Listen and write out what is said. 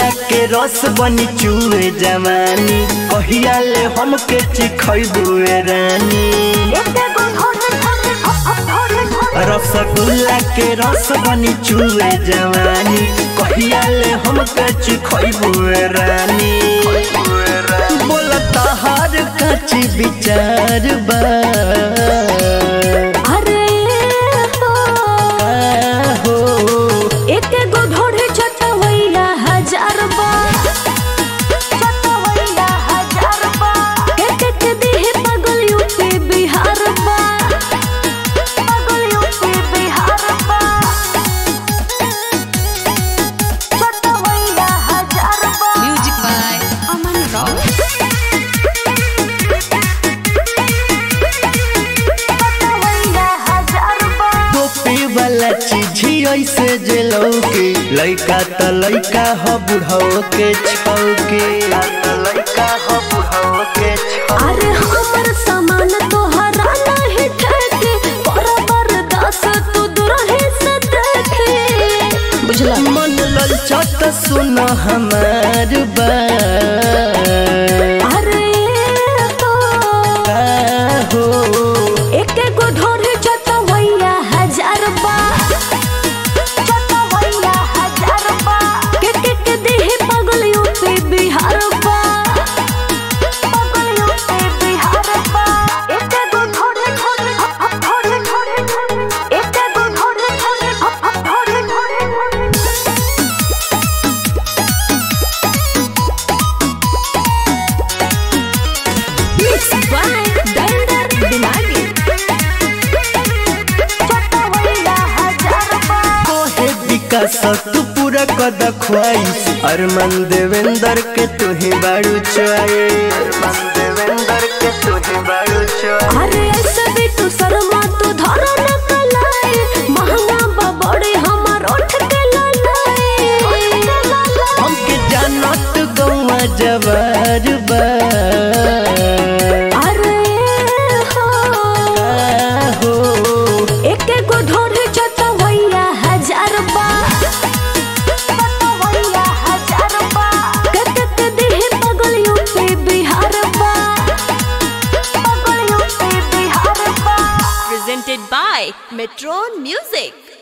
रसगुल्ला के रस बनी चूहे जवानी कहिया ले हमके चिखैबुए रानी रसगुल्ला के रस बनी चूहे जवानी कहिया ले हमके चिखैबुए रानी बोलता हर कच विचार बा अरे हो हो एक गो ढोढ़े चटवैया हजार बा चटवैया हजार बा के के के देह पागल यूपी बिहार बा पागल यूपी बिहार बा चटवैया हजार बा Music by Aman Rao. चटवैया हजार बा टोपी वाला चीज ऐसे जे लौके लइका त लइका ह बुढ़ाओ के छौके लइका ह बुढ़ाओ के अरे हमर सामान तोहरा नहीं ठेके बराबर दस तू दुरहे से देखे बुझला मन ललचत सुन हमार बा अरे तो हो एक गो ढोरे चटवैया हजार बा चटवैया हजार बा के के के देह पागल यूपी बिहार बा पागल यूपी बिहार बा एक गो ढोरे ढोरे ढोरे ढोरे ढोरे एक गो ढोरे ढोरे ढोरे ढोरे Mixed by Dender Dimagi. चटवैया हजार बा कोहे विकास तू पूरा कद ख्वाइश अरमान देवेंद्र के तुही बाड़ू चोए अरमान देवेंद्र के तुही बाड़ू चोए अरे ऐसे भी तू शर्मा तू धरो न कलाई महंगा बा बड़े हमार उठ के ललाई हमके जानत गौवा जवार बा अरे हो हो एक गो ढोरे चटवैया हजार बा चटवैया हजार बा के के के देह पागल यूपी बिहार बा पागल यूपी बिहार बा Presented by Metron Music.